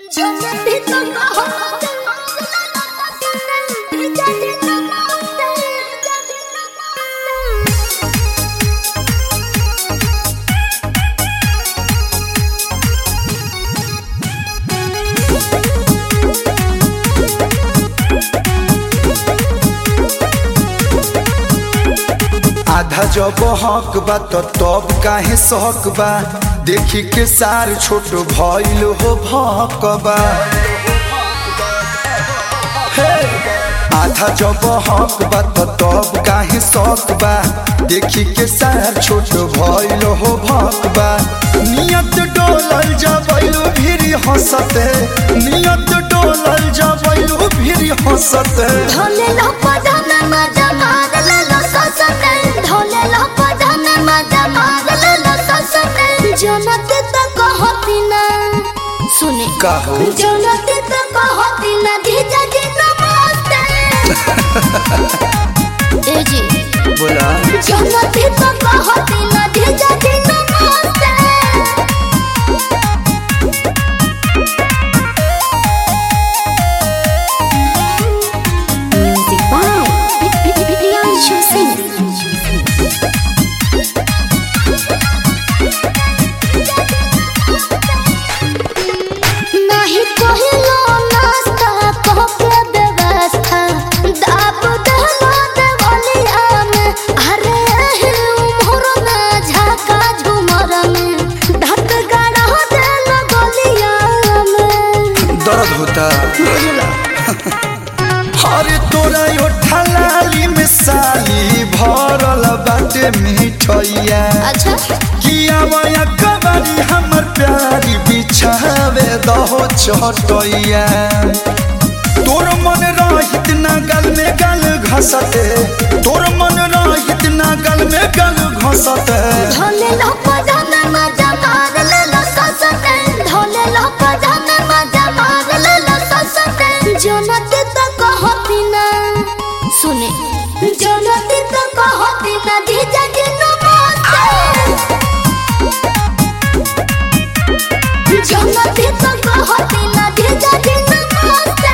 जन्नती तो कहो जन्नती तो आधा जब हक बा तो तब काहे सहक बा देखी के सार छोट भइल हो भकबा हे! आधा जब हक बा तो तब काहे सहक बा देखी के सार छोट भइल हो भकबा नियत डोलल जबैलू भिरी हंसते नियत डोलल जबैलू भिरी हंसते ढोले लो पदन मजा मार ले लो ससते ढोले लो पदन मजा मार ले लो ससते जन्नती तो कहती ना सुने कहो जन्नती तो कहती ना धीजा जी नमस्ते ए जी बोला जन्नती तो कहती ना धीजा जी नमस्ते Music by Priyanshu Singh. नाही कहिलो नास्ता कहके व्यवस्था दाब दहलो देवलिया में अरे एही उम्र में झाका झुमर में धत गाड़ा देलो गलिया में दर्द होता अरे तोरा यो ठलाली में साली भरल बाटे मिठैया अच्छा किया वया कबारी हमर प्यारी बिछावे दहो चटैया तोर मन रहित ना गल में गल घसते तोर मन रहित ना गल में गल घसते ढोले लो पजान मजा मार ले लो ससते ढोले लो पजान मजा मार ले लो ससते जनती तो कहती ना सुने जनती तो कहती ना धीजा जी नमस्ते जनती तो कहती ना धीजा जी नमस्ते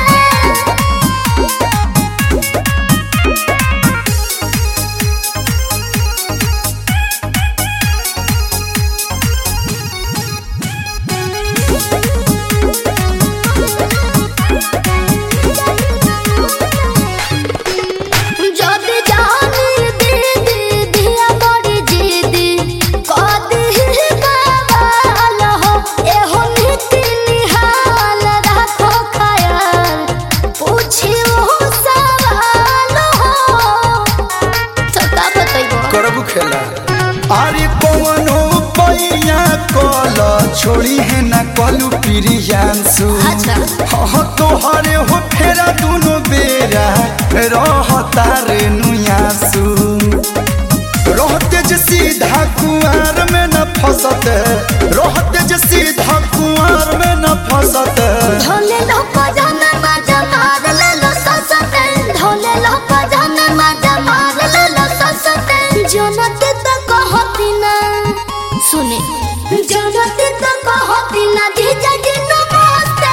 যদি জানি দিদি দিয়া বড়ি জিদি কদি বাবাল হো এহো নীতি নিহাল রাখো খায়াল পুছিও সওয়াল হো তো का बताइबो करबू खेला अरे पवनो पैया कल छोड़ी है ना कलू प्रियांशु अच्छा। हाँ तोहरे हो फेरा दुनो बेरा रहता रे नुयासु रहते जे सीधा कुआर में न फसते रहते जे सीधा कुआर में न फसते ढोले लो पजाना मजा मार ले लो ससते ढोले लो पजाना मजा मार ले लो ससते जनती तो कहती ना सुने जनती तो कहती ना धीजा जी नमस्ते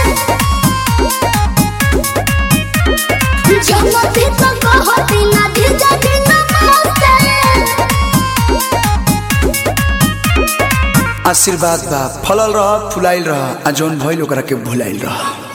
जनती तो कहती ना धीजा जी नमस्ते आशीर्वाद बा फलल रह फुलाइल रह आ जौन भइल ओकरा के भुलाइल रह